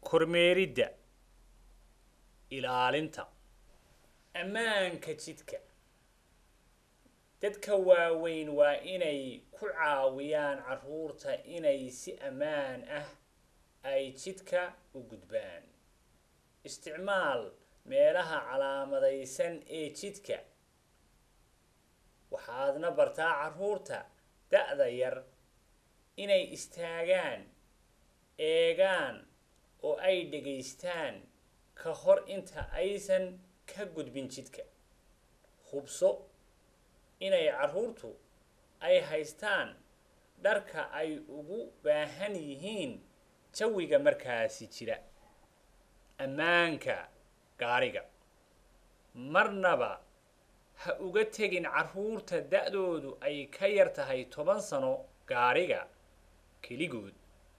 kormeeridda ilaalinta ammaanka jidka dadka waaweyn waa inay ku caawiyaan carruurta inay si ammaan ah ay jidka u gudbaan isticmaal meelaha calaamadaysan ee jidka waxaadna bartaa carruurta da'da yar inay istaagaan eegaan oo ay dhegaystaan ka hor inta aysan ka gudbin jidka hubso inay carruurtu ay haystaan dharka ay ugu baahan yihiin jawiga markaasi jira ammaanka gaariga marnaba ha uga tegin carruurta da'doodu ay ka yar tahay toban sano gaariga keligood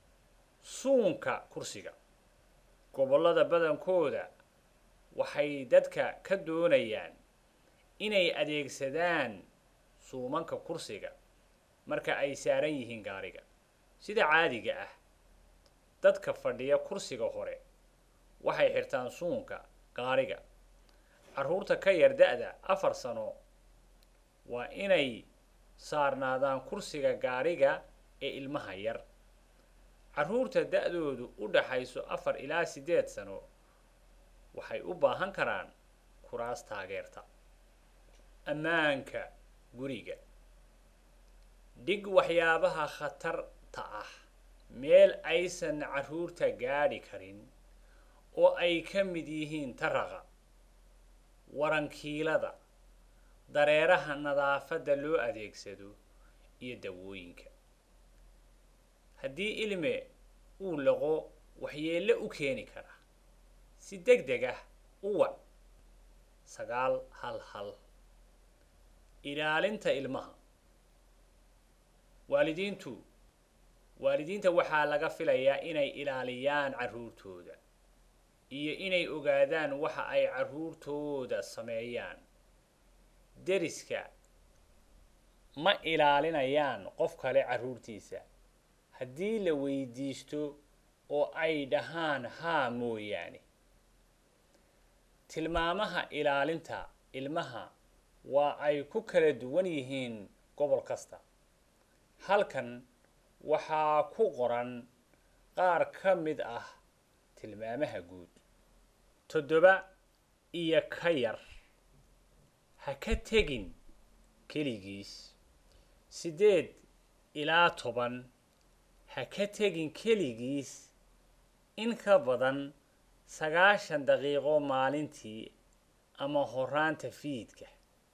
suunka kursiga gobollada badankooda waxay dadka ka doonayaan inay adeegsadaan suumanka kursiga marka ay saaran yihiin gaariga sida caadiga ah dadka fadhiya kursiga hore waxay xirtaan suunka gaariga carruurta ka yar da'da afar sano waa inay saarnaadaan kursiga gaariga ee ilmaha yar carruurta da'doodu u dhaxayso afar ilaa siddeed sano waxay u baahan karaan kuraas taageerta ammaanka guriga dhig waxyaabaha khatarta ah meel aysan carruurta gaadhi karin oo ay ka mid yihiin taraqa warankiilada dareeraha nadaafadda loo adeegsado iyo dawooyinka haddii ilme uu laqo waxyeello u keeni kara si deg deg ah u wac sagaal hal hal ilaalinta ilmaha waalidiintu waalidiinta waxaa laga filayaa inay ilaaliyaan carruurtooda iyo inay ogaadaan waxa ay carruurtooda sameeyaan deriska ma ilaalinayaan qof kale carruurtiisa haddii la weydiisto oo ay dhahaan haa mooyaane tilmaamaha ilaalinta ilmaha waa ay ku kala duwan yihiin gobol kasta halkan waxaa ku qoran qaar ka mid ah tilmaamaha guud toddoba iyo ka yar ha ka tegin keligiis siddeed ilaa toban ha ka tegin keligiis in ka badan sagaashan daqiiqo maalintii ama horaanta fiidka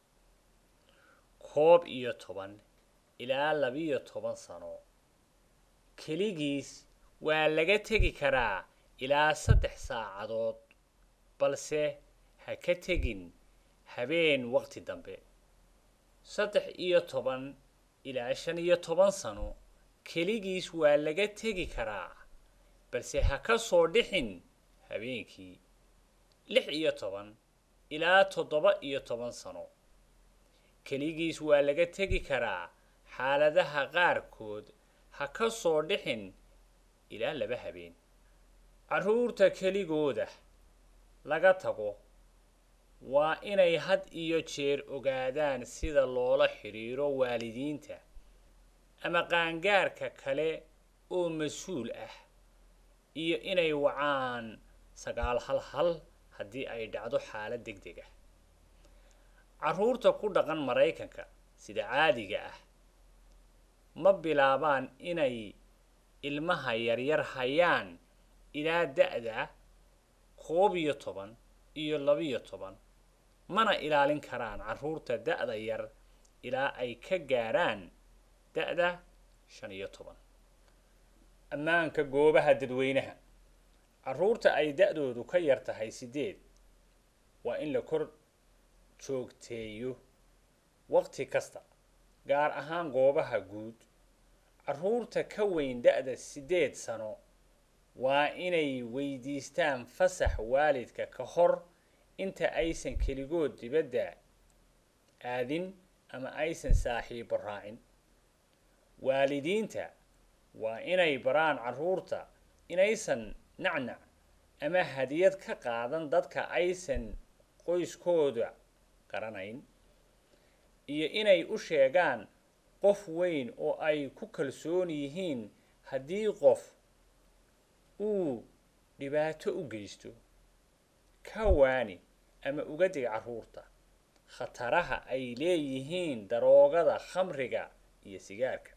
koob iyo toban ilaa labiyo toban sano keligiis waa laga tegi karaa ilaa saddex saacadood balse ha ka tegin habeen waqti dambe saddex iyo toban ilaa shan iyo toban sano keligiis waa laga tegi karaa balse ha ka soo dhixin habeenkii lix iyo toban ilaa toddoba iyo toban sano keligiis waa laga tegi karaa xaaladaha qaarkood ha ka soo dhixin ilaa laba habeen carruurta keligooda laga tago waa inay had iyo jeer ogaadaan sida loola xidhiiro waalidiinta ama qaangaarka kale oo mas-uul ah iyo inay wacaan sagaal hal hal haddii ay dhacdo xaalad deg deg ah carruurta ku dhaqan maraykanka sida caadiga ah ma bilaabaan inay ilmaha yaryar hayaan ilaa da'da koob iyo toban iyo labiyo toban mana ilaalin karaan carruurta da'da yar ilaa ay ka gaaraan da'da shan iyo toban ammaanka goobaha dadweynaha carruurta ay da'doodu ka yar tahay siddeed waa in la kor joogteeyo waqti kasta gaar ahaan goobaha guud carruurta ka weyn da'da siddeed sano waa inay weydiistaan fasax waalidka ka hor inta aysan keligood dibadda aadin ama aysan saaxiibo raacin waalidiinta waa inay baraan carruurta inaysan nacnac ama hadiyad ka qaadan dadka aysan qoyskooda garanayn iyo inay u sheegaan qof weyn oo ay ku kalsoon yihiin haddii qof uu dhibaato u geysto ka waani ama uga dig carruurta khataraha ay leeyihiin daroogada khamriga iyo sigaarka